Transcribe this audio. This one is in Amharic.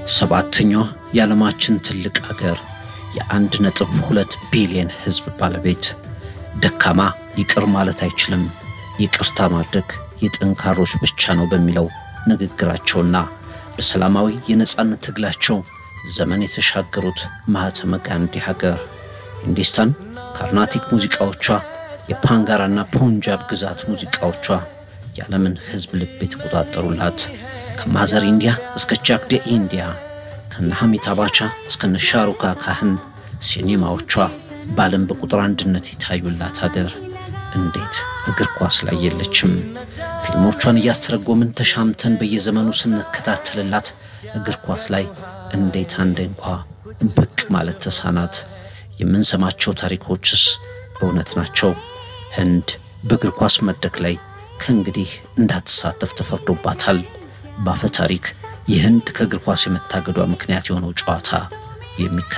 ሰባተኛዋ የዓለማችን ትልቅ አገር የአንድ ነጥብ ሁለት ቢሊየን ሕዝብ ባለቤት ደካማ ይቅር ማለት አይችልም፣ ይቅርታ ማድረግ የጠንካሮች ብቻ ነው በሚለው ንግግራቸውና በሰላማዊ የነጻነት ትግላቸው ዘመን የተሻገሩት ማህተመ ጋንዲ ሀገር ሂንዱስታን ካርናቲክ ሙዚቃዎቿ፣ የፓንጋራና ፑንጃብ ግዛት ሙዚቃዎቿ የዓለምን ሕዝብ ልብ የተቆጣጠሩላት ከማዘር ኢንዲያ እስከ ጃክዴ ኢንዲያ ከነ ሐሚታ ባቻ እስከነ ሻሩካ ካህን ሲኔማዎቿ በዓለም በቁጥር አንድነት የታዩላት ሀገር እንዴት እግር ኳስ ላይ የለችም? ፊልሞቿን እያስተረጎምን ተሻምተን በየዘመኑ ስንከታተልላት እግር ኳስ ላይ እንዴት አንዴ እንኳ ብቅ ማለት ተሳናት? የምንሰማቸው ታሪኮችስ እውነት ናቸው? ህንድ በእግር ኳስ መድረክ ላይ ከእንግዲህ እንዳትሳተፍ ተፈርዶባታል። ባፈ ታሪክ የህንድ ከእግር ኳስ የመታገዷ ምክንያት የሆነው ጨዋታ የሚከተለው